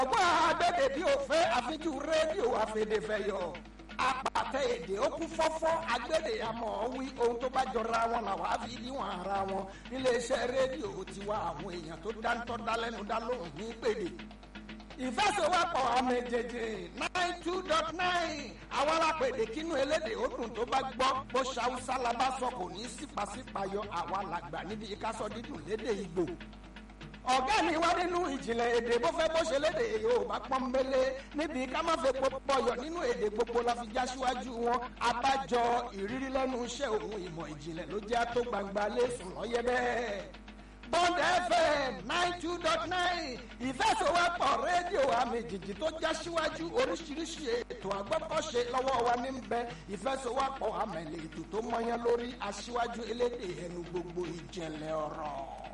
ọgbọ́n agbẹ́dẹ̀ bí o fẹ́ àfijú rédíò àfẹ́dẹ́fẹ́yọ apàtẹ èdè ó kún fọ́fọ́ agbẹ́dẹ̀ àmọ́ wí ohun tó bá jọra wọn làwọn á fi níwọ̀n ara wọn níléeṣẹ́ rédíò tiwa àwọn èèyàn tó dáńtọ́ dálẹ́nu dá lóhùn ní pèdè ìfẹsẹ̀wọ́pọ̀ ọmọ èjèèjì nine two dot nine àwọn alápèdè kínú elédè ó dùn tó bá gbọ́ bó ṣàwùsá la bá sọ kò ní sípàsípàyọ àwa làgbà níbi ìkásọ dídùn lédè ìgbò ọ̀gá mi wá nínú ìjìnlẹ̀ èdè bó fẹ́ bó ṣe lédè yorùbá pọ́nbélé níbi ká má fẹ́ pọ̀yọ̀ nínú èdè gbogbo la fi já síwájú wọn abájọ ìrírí lẹ́nu iṣẹ́ òun ìmọ̀ ìjìnlẹ̀ ló jẹ́ tó gbangba lẹ́sùn lọ́yẹ́ bẹ́ẹ̀. Bond FM nine two dot nine ìfẹsọ̀wọ́pọ̀ rédíò àmì jìjì tó já síwájú oríṣiríṣi ètò àgbọ́kọ̀ṣe lọ́wọ́ wa ní bẹ ìfẹsọ̀wọ́pọ̀ àmẹ̀lẹ̀ ètò tó mọyán lórí aṣíwájú elédè ẹnu gbogbo ìjẹ̀lẹ̀ ọ̀rọ̀.